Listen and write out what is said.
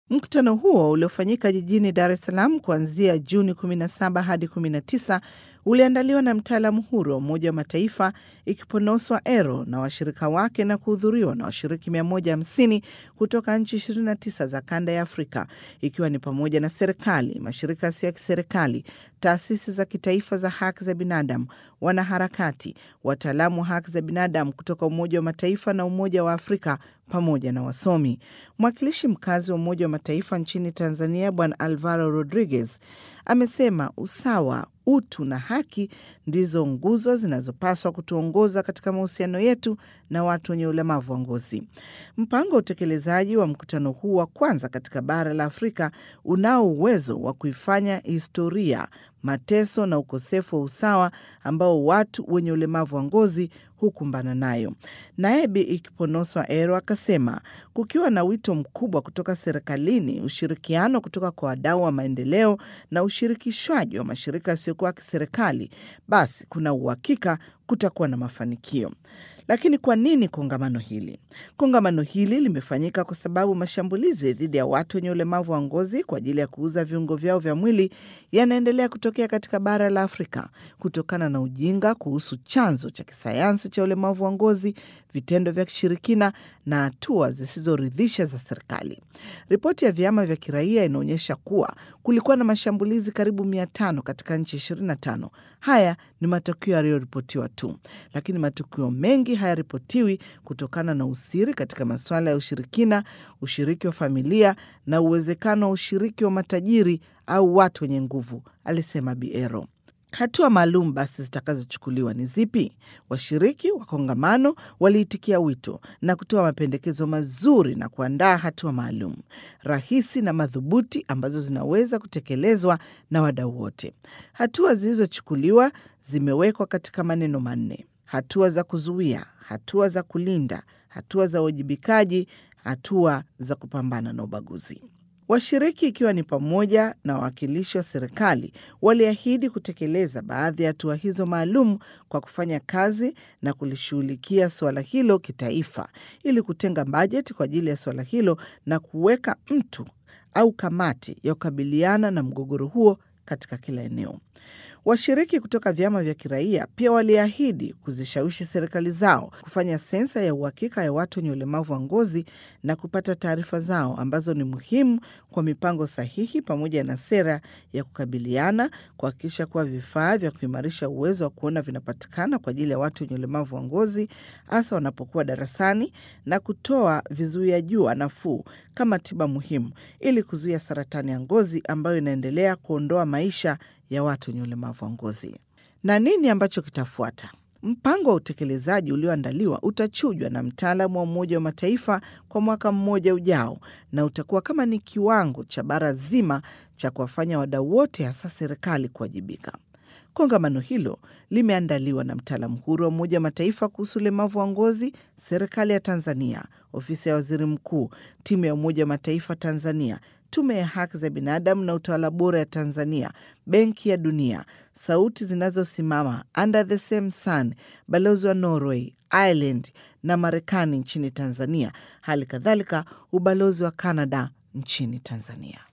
Mkutano huo uliofanyika jijini Dar es Salaam kuanzia Juni 17 hadi 19 uliandaliwa na mtaalamu huru wa Umoja wa Mataifa ikiponoswa ERO na washirika wake na kuhudhuriwa na washiriki 150 kutoka nchi 29 za kanda ya Afrika, ikiwa ni pamoja na serikali, mashirika yasiyo ya kiserikali, taasisi za kitaifa za haki za binadamu, wanaharakati, wataalamu wa haki za binadamu kutoka Umoja wa Mataifa na Umoja wa Afrika pamoja na wasomi. Mwakilishi mkazi wa Umoja wa Mataifa nchini Tanzania, Bwana Alvaro Rodriguez amesema usawa, utu na haki ndizo nguzo zinazopaswa kutuongoza katika mahusiano yetu na watu wenye ulemavu wa ngozi. Mpango wa utekelezaji wa mkutano huu wa kwanza katika bara la Afrika unao uwezo wa kuifanya historia mateso na ukosefu wa usawa ambao watu wenye ulemavu wa ngozi hukumbana nayo. Naye Bi Ikiponoswa Ero akasema kukiwa na wito mkubwa kutoka serikalini, ushirikiano kutoka kwa wadau wa maendeleo na ushirikishwaji wa mashirika yasiyokuwa ya kiserikali, basi kuna uhakika kutakuwa na mafanikio. Lakini kwa nini kongamano hili? Kongamano hili limefanyika kwa sababu mashambulizi dhidi ya watu wenye ulemavu wa ngozi kwa ajili ya kuuza viungo vyao vya mwili yanaendelea kutokea katika bara la Afrika kutokana na ujinga kuhusu chanzo cha kisayansi cha ulemavu wa ngozi, vitendo vya kishirikina na hatua zisizoridhisha za serikali. Ripoti ya vyama vya kiraia inaonyesha kuwa kulikuwa na mashambulizi karibu mia tano katika nchi 25. Haya ni matukio yaliyoripotiwa tu, lakini matukio mengi hayaripotiwi kutokana na usiri katika masuala ya ushirikina, ushiriki wa familia na uwezekano wa ushiriki wa matajiri au watu wenye nguvu, alisema Biero. Hatua maalum basi zitakazochukuliwa ni zipi? Washiriki wa kongamano waliitikia wito na kutoa mapendekezo mazuri na kuandaa hatua maalum rahisi na madhubuti ambazo zinaweza kutekelezwa na wadau wote. Hatua zilizochukuliwa zimewekwa katika maneno manne: hatua za kuzuia, hatua za kulinda, hatua za uwajibikaji, hatua za kupambana na ubaguzi. Washiriki ikiwa ni pamoja na wawakilishi wa serikali waliahidi kutekeleza baadhi ya hatua hizo maalum kwa kufanya kazi na kulishughulikia suala hilo kitaifa ili kutenga bajeti kwa ajili ya suala hilo na kuweka mtu au kamati ya kukabiliana na mgogoro huo katika kila eneo. Washiriki kutoka vyama vya kiraia pia waliahidi kuzishawishi serikali zao kufanya sensa ya uhakika ya watu wenye ulemavu wa ngozi na kupata taarifa zao ambazo ni muhimu kwa mipango sahihi pamoja na sera ya kukabiliana, kuhakikisha kuwa vifaa vya kuimarisha uwezo wa kuona vinapatikana kwa ajili ya watu wenye ulemavu wa ngozi hasa wanapokuwa darasani na kutoa vizuia jua nafuu kama tiba muhimu ili kuzuia saratani ya ngozi ambayo inaendelea kuondoa maisha ya watu wenye ulemavu wa ngozi. Na nini ambacho kitafuata? Mpango wa utekelezaji ulioandaliwa utachujwa na mtaalamu wa Umoja wa Mataifa kwa mwaka mmoja ujao, na utakuwa kama ni kiwango cha bara zima cha kuwafanya wadau wote, hasa serikali, kuwajibika. Kongamano hilo limeandaliwa na mtaalamu huru wa Umoja wa Mataifa kuhusu ulemavu wa ngozi, serikali ya Tanzania, ofisi ya waziri mkuu, timu ya Umoja wa Mataifa Tanzania, tume ya haki za binadamu na utawala bora ya Tanzania, benki ya Dunia, sauti zinazosimama, Under the Same Sun, balozi wa Norway, Ireland na Marekani nchini Tanzania, hali kadhalika ubalozi wa Canada nchini Tanzania.